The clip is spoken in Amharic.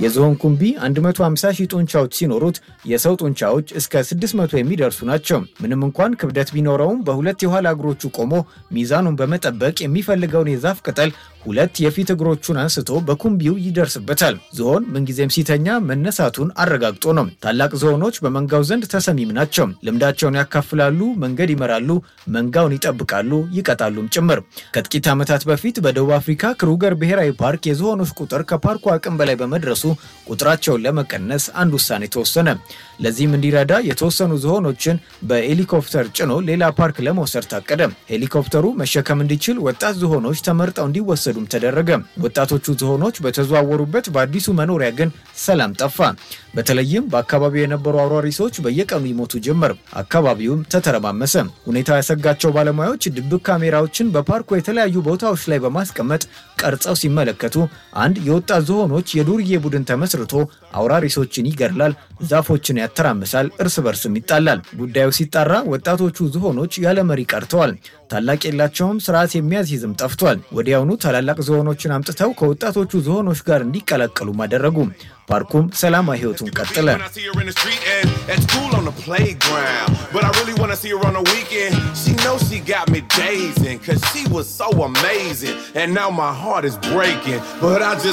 የዝሆን ኩምቢ 150 ሺህ ጡንቻዎች ሲኖሩት የሰው ጡንቻዎች እስከ 600 የሚደርሱ ናቸው። ምንም እንኳን ክብደት ቢኖረውም በሁለት የኋላ እግሮቹ ቆሞ ሚዛኑን በመጠበቅ የሚፈልገውን የዛፍ ቅጠል ሁለት የፊት እግሮቹን አንስቶ በኩምቢው ይደርስበታል። ዝሆን ምንጊዜም ሲተኛ መነሳቱን አረጋግጦ ነው። ታላቅ ዝሆኖች በመንጋው ዘንድ ተሰሚም ናቸው። ልምዳቸውን ያካፍላሉ፣ መንገድ ይመራሉ፣ መንጋውን ይጠብቃሉ፣ ይቀጣሉም ጭምር። ከጥቂት ዓመታት በፊት በደቡብ አፍሪካ ክሩገር ብሔራዊ ፓርክ የዝሆኖች ቁጥር ከፓርኩ አቅም በላይ በመድረሱ ቁጥራቸውን ለመቀነስ አንድ ውሳኔ ተወሰነ። ለዚህም እንዲረዳ የተወሰኑ ዝሆኖችን በሄሊኮፕተር ጭኖ ሌላ ፓርክ ለመውሰድ ታቀደ። ሄሊኮፕተሩ መሸከም እንዲችል ወጣት ዝሆኖች ተመርጠው እንዲወሰዱም ተደረገ። ወጣቶቹ ዝሆኖች በተዘዋወሩበት በአዲሱ መኖሪያ ግን ሰላም ጠፋ። በተለይም በአካባቢው የነበሩ አውራሪሶች በየቀኑ ይሞቱ ጀመር። አካባቢውም ተተረማመሰ። ሁኔታው ያሰጋቸው ባለሙያዎች ድብቅ ካሜራዎችን በፓርኩ የተለያዩ ቦታዎች ላይ በማስቀመጥ ቀርጸው ሲመለከቱ አንድ የወጣት ዝሆኖች የዱርዬ ቡድን ተመስርቶ አውራሪሶችን ይገድላል፣ ዛፎችን ያተራምሳል፣ እርስ በርስም ይጣላል። ጉዳዩ ሲጣራ ወጣቶቹ ዝሆኖች ያለ መሪ ቀርተዋል። ታላቅ የላቸውም፣ ስርዓት የሚያስይዝም ጠፍቷል። ወዲያውኑ ታላላቅ ዝሆኖችን አምጥተው ከወጣቶቹ ዝሆኖች ጋር እንዲቀላቀሉም አደረጉ። ፓርኩም ሰላማዊ ሕይወቱን ቀጠለ። When I see her in the street and at school on the playground. But I really wanna see her on the weekend. She knows she got me dazing, cause she was so amazing. And now my heart is breaking. But I just